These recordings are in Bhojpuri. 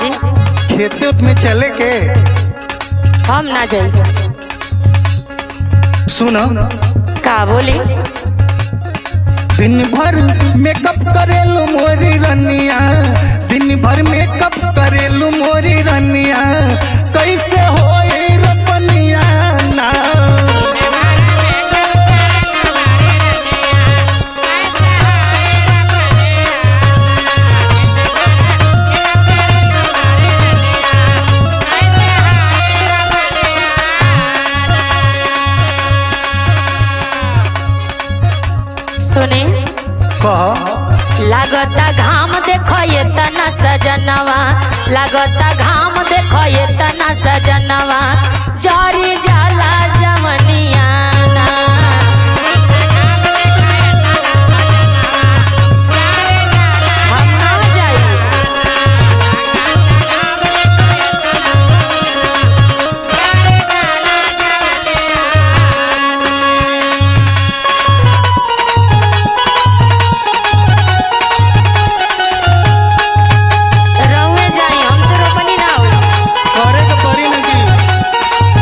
बोली खेते उत में चले के हम ना जाई सुनो का बोली दिन भर मेकअप करेलू मोरी रनिया दिन भर मेकअप करेलू मोरी रनिया कैसे होई रपनिया ना सुनी कह लागता घाम देखो ये तना सजनवा लागता घाम देखो ये तना सजनवा चोरी जाला जमनिया ना। हम ना जाई रहुए जाई हमसे रोपनी ना होई करे के पड़ी ना जी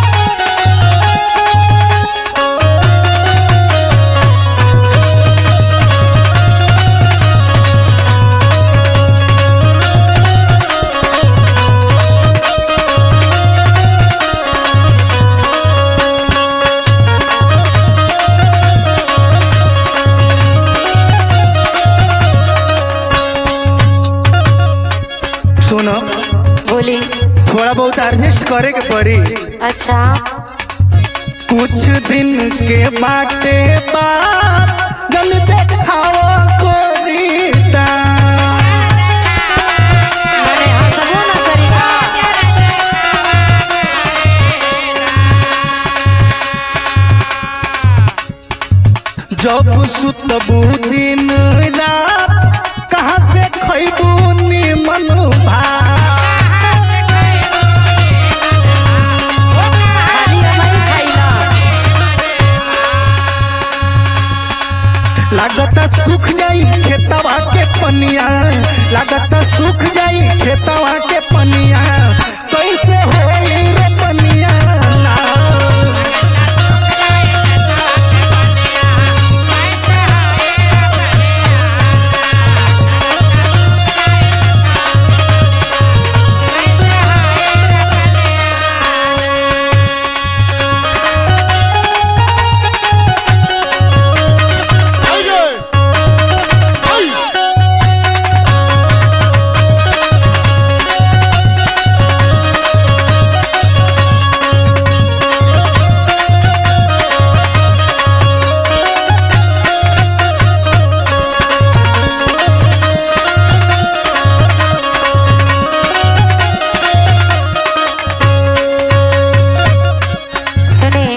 सुनो बोली थोड़ा बहुत एडजस्ट करे के पड़ी अच्छा कुछ दिन के बाटे बाद गल देखाओ गोरीता मने हंसबो ना करी का जब सुतबू दिन रात कहाँ से खैबू निमन भात खाली हमारी खाइला लागता सूख जाई खेतवा के पनिया लागता सूख जाई खेतवा के पनिया कैसे होई रे पनिया ना सुने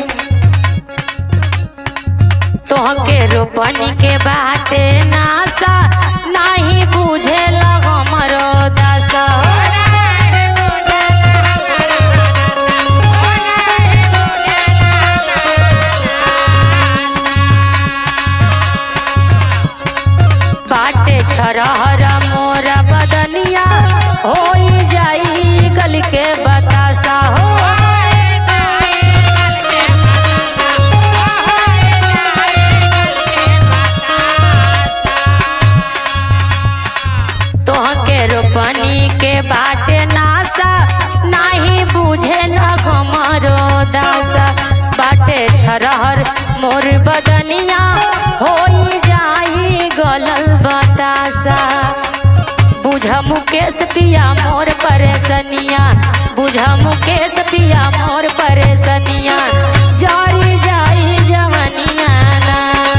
तोहके रोपनी के बाटे नासा नाही बुझे हमरो दशा बाटे छरहर मोरा बदनिया होई जाई गल के बतासा हो तोहके रोपनी के बाटे नासा नाही बुझे न हमरो दासा बाटे छरहर मोर बदनिया होई जाई गलल बतासा बुझ मुकेश पिया मोर परेशनिया बुझ मुकेश पिया मोर परेशनिया जारी जाई जवनिया ना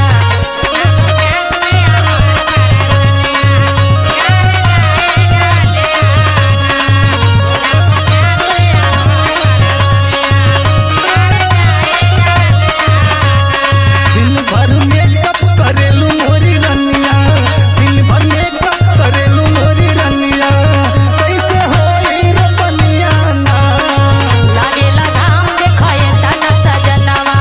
दिन भर मेकअप करेलू मोरी रनिया दिन भर मेकअप करेलू मोरी रनिया कैसे होई रे पनिया ना लागेला धाम देखो ये तना सजनवा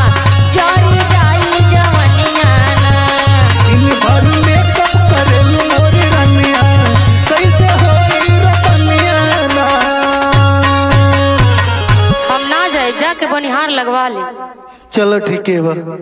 लगवा ली चलो ठीक है बा